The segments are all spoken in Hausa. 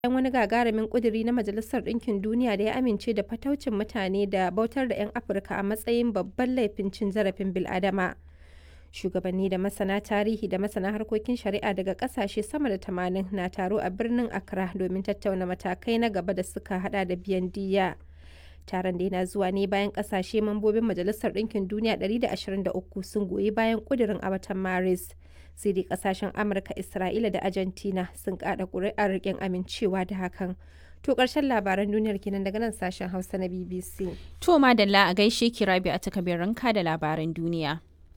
bayan wani gagarumin ƙuduri na Majalisar Ɗinkin Duniya da ya amince da fataucin mutane da bautar da 'yan Afirka a matsayin babban laifin cin zarafin bil'adama. Shugabanni da masana tarihi da masana harkokin shari'a daga ƙasashe sama da 80 na taro a birnin Accra domin tattauna matakai na gaba da suka hada da biyan diyya. Taron da yana zuwa ne bayan ƙasashe mambobin Majalisar Ɗinkin Duniya 123 sun goyi bayan ƙudurin a watan Maris. sai dai kasashen amurka isra'ila da argentina sun kada kuri'ar rikin amincewa da hakan to karshen labaran duniyar kenan daga nan sashen hausa na bbc to madalla a gaishe ki rabi a takabirinka da labaran duniya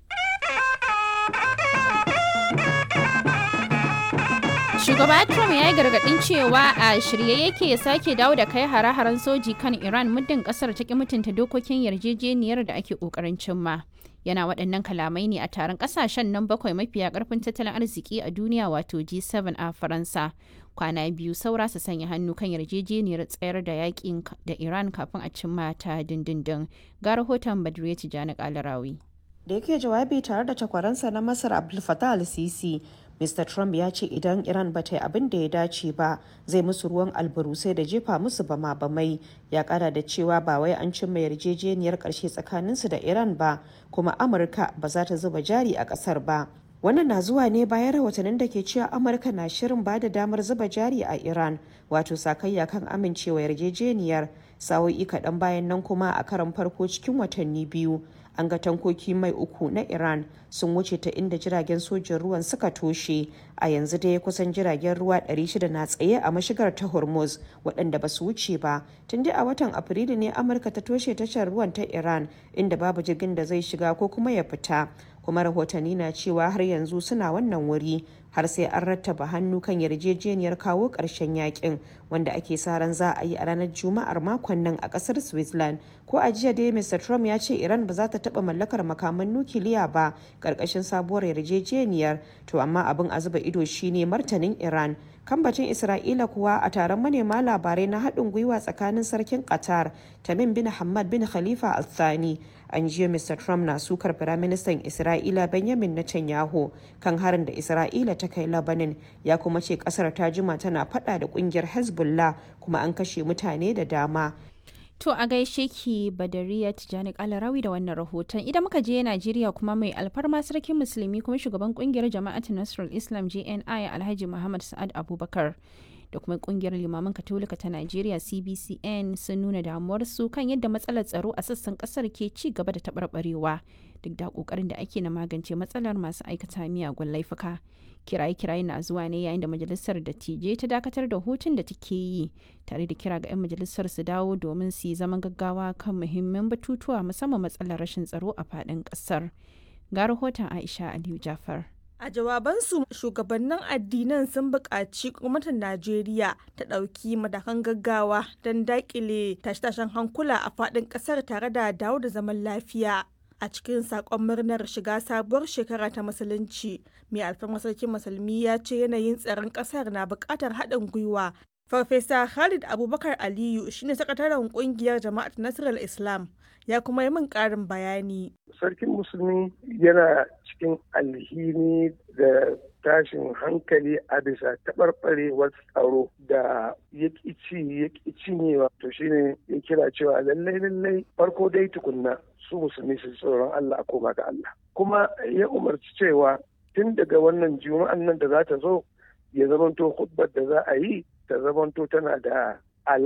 Shugaba Trump ya yi gargaɗin cewa a shirye yake ya sake dawo da kai hare-haren soji kan Iran muddin ƙasar ta ki mutunta dokokin yarjejeniyar da ake ƙoƙarin cimma. Yana waɗannan kalamai ne a taron ƙasashen nan bakwai mafiya ƙarfin tattalin arziki a duniya wato G7 a Faransa. Kwana biyu saura su sanya hannu kan yarjejeniyar tsayar da yakin da Iran kafin a cimma ta dindindin. Ga rahoton Badriya Tijjani Kalarawi. Da yake jawabi tare da takwaransa na Masar Abdul Fattah al-Sisi, Mr. Trump ya ce idan Iran ba ta yi abin da ya dace ba zai musu ruwan albarusai da jefa musu bama bamai ya kara da cewa ba wai an cimma yarjejeniyar karshe tsakaninsu da Iran ba kuma Amurka ba za ta zuba jari a kasar ba. Wannan na zuwa ne bayan rahotannin da ke cewa Amurka na shirin ba da damar zuba jari a Iran wato sakayya kan amincewa yarjejeniyar sa'o'i kaɗan bayan nan kuma a karan farko cikin watanni biyu an ga tankoki mai uku na iran sun wuce ta inda jiragen sojin ruwan suka toshe a yanzu dai kusan jiragen ruwa 600 na tsaye a mashigar ta hormuz waɗanda ba su wuce ba tun dai a watan afrilu ne amurka ta toshe tashar ruwan ta iran inda babu jirgin da zai shiga ko kuma ya fita kuma rahotanni na cewa har yanzu suna wannan wuri har sai an rattaba hannu kan yarjejeniyar kawo ƙarshen yakin wanda ake sa ran za a yi a ranar juma'ar makon nan a ƙasar switzerland ko a jiya dai mr trump ya ce iran ba za ta taɓa mallakar makaman nukiliya ba ƙarƙashin sabuwar yarjejeniyar to amma abin a zuba ido shine martanin iran kambacin isra'ila kuwa a taron manema labarai na haɗin gwiwa tsakanin sarkin qatar tamim bin hamad bin khalifa al thani an jiya mr trump na sukar firaministan isra'ila benjamin netanyahu kan harin da isra'ila ta kai labanin ya kuma ce kasar ta jima tana fada da kungiyar hezbollah kuma an kashe mutane da dama To a gaishe ki Badariya Tijjani Kalarawi da wannan rahoton. Idan muka je Najeriya kuma mai alfarma sarkin musulmi kuma shugaban kungiyar jama'atu Nasrul Islam JNI Alhaji Muhammad Sa'ad Abubakar da kuma kungiyar limaman katolika ta Najeriya CBCN sun nuna damuwarsu kan yadda matsalar tsaro a sassan kasar ke ci gaba da taɓarɓarewa duk da ƙoƙarin da ake na magance matsalar masu aikata miyagun laifuka. kiraye-kiraye na zuwa ne yayin da majalisar dattijai ta dakatar da hutun da take yi tare da kira ga 'yan majalisar su dawo domin su yi zaman gaggawa kan muhimman batutuwa musamman matsalar rashin tsaro a faɗin ƙasar ga rahoton aisha aliyu jafar A jawabansu shugabannin addinan sun buƙaci gwamnatin Najeriya ta ɗauki matakan gaggawa don daƙile tashe-tashen hankula a faɗin ƙasar tare da dawo da zaman lafiya. a cikin sakon murnar shiga sabuwar shekara ta musulunci mai alfarmar sarkin musulmi ya ce yanayin tsaron kasar na bukatar haɗin gwiwa farfesa khalid abubakar aliyu shine sakataren kungiyar jama'at nasarar islam ya kuma yi min ƙarin bayani sarkin musulmi yana cikin alhini da tashin hankali a bisa taɓarɓarewar tsaro da ya ci ya cinyewa to shine ya kira cewa lallai lallai farko dai tukunna su musulmi su tsoron Allah a koma ga Allah kuma ya umarci cewa tun daga wannan juma'an nan da za ta zo ya zamanto hudbar da za a yi ta zamanto tana da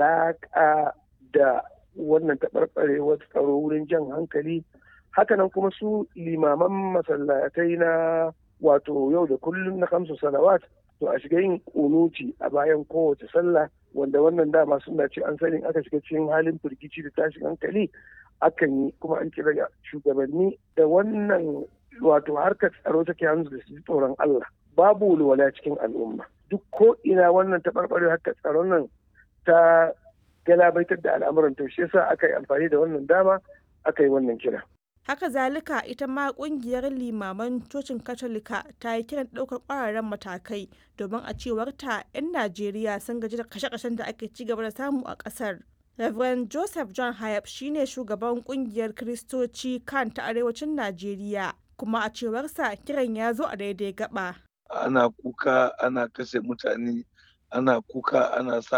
alaƙa da wannan taɓarɓarewar tsaro wurin jan hankali hakanan kuma su limaman masallatai na wato yau da kullum na kamsu salawat to a shiga yin kunuti a bayan kowace sallah wanda wannan dama suna ce an sani aka shiga cikin halin firgici da tashin hankali akan yi kuma an kira shugabanni da wannan wato harkar tsaro take hannu da su tsoron Allah babu walwala cikin al'umma duk ko ina wannan taɓarɓare harkar tsaron nan ta galabaitar da al'amuran to shi yasa aka yi amfani da wannan dama aka yi wannan kira haka zalika ita ma kungiyar limaman cocin katolika ta yi kiran ɗaukar ƙwararren matakai domin a cewar ta 'yan najeriya sun gaji da kashe-kashen da ake ci gaba da samu a ƙasar Reverend Joseph John Hayab shine shugaban kungiyar Kiristoci kan ta arewacin Najeriya, kuma a cewarsa kiran ya zo a daidai gaba. Ana kuka ana kashe mutane ana kuka ana sa